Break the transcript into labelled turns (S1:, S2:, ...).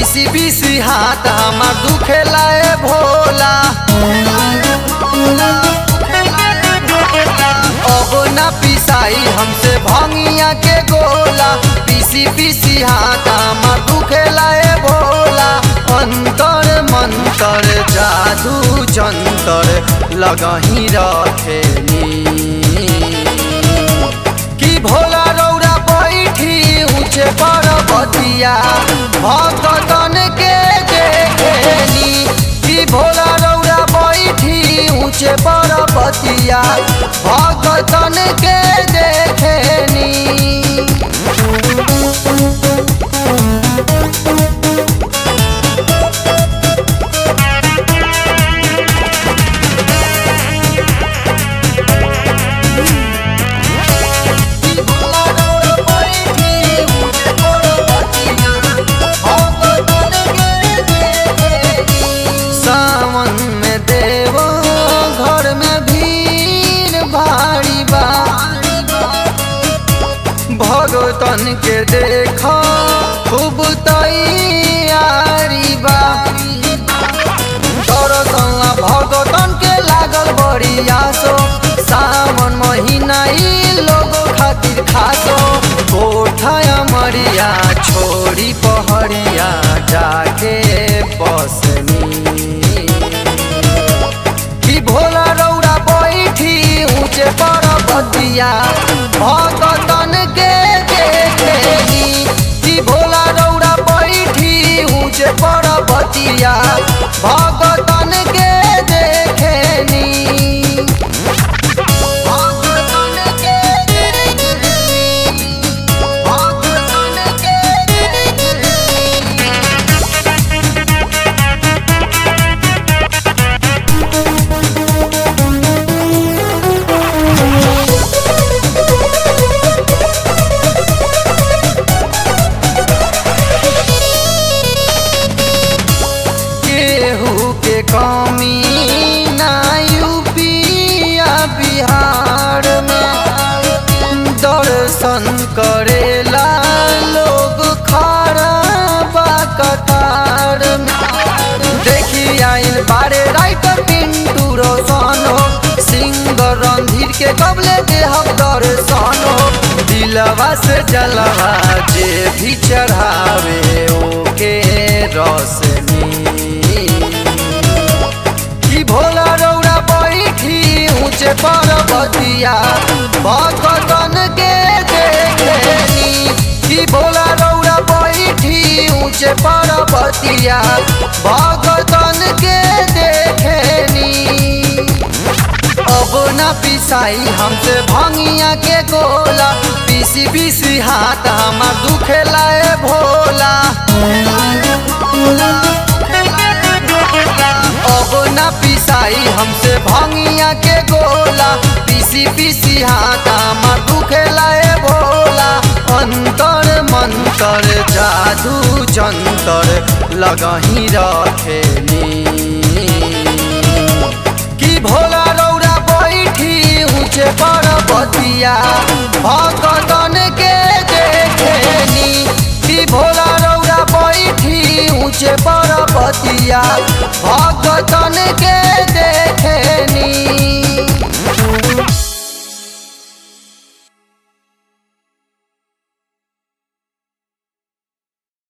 S1: पीसी पीसी हाथ हमार दुखेला ए भोला अब ना पिसाई हमसे भंगिया के गोला पीसी पीसी हाथ हमार दुखेला ए भोला अंतर मंतर जादू जंतर लगही रखेनी कि भोला रौरा बैठी ऊंचे पर्वतिया भक्तन के देखेनी कि भोला रौरा बैठी ऊंचे पर्वतिया भक्तन के देखेनी सावन में देवो घर में भीड़ भारी बा भगतन के देखा खूब तैयारी बा दरअसल भगतन के लागल बड़ी आसो सावन महीना ई लोगो खातिर खासो कोठा मरिया छोड़ी पहड़िया जाके बसनी कि भोला रौरा बैठी ऊंचे पर्वतिया भगतन के देखेनी कि भोला रौरा बैठी ऊंचे पर्वतिया भगतन के देखेनी भगतन के देखेनी भगतन के देखेनी केहू के कमी ना यूपी या बिहार में दर्शन करेला लोग खड़ा बा कतार में देखी आइल बारे राइटर पिंटू रोशन हो सिंगर रणधीर के कबले देहब दर्शन हो दिलवा से जलवा जे भी चढ़ावे ओके रसनी कि भोला रौरा बैठी ऊंचे पर्वतिया भगतन के देखेनी कि भोला रौरा बैठी ऊंचे पर्वतिया भगतन के देखेनी अब ना पिसाई हमसे भंगिया के गोला पीसी पीसी हाथ हमार दुखेला ए भोला अब ना पिसाई हमसे भंगिया के गोला पीसी पीसी हाथ हमार दुखेला ए भोला अंतर मंतर जादू जंतर लगही रखेनी कि भोला रौरा बैठी ऊंचे पर्वतिया भगतन के देखेनी कि भोला रौरा बैठी ऊंचे पर्वतिया भगतन के देखेनी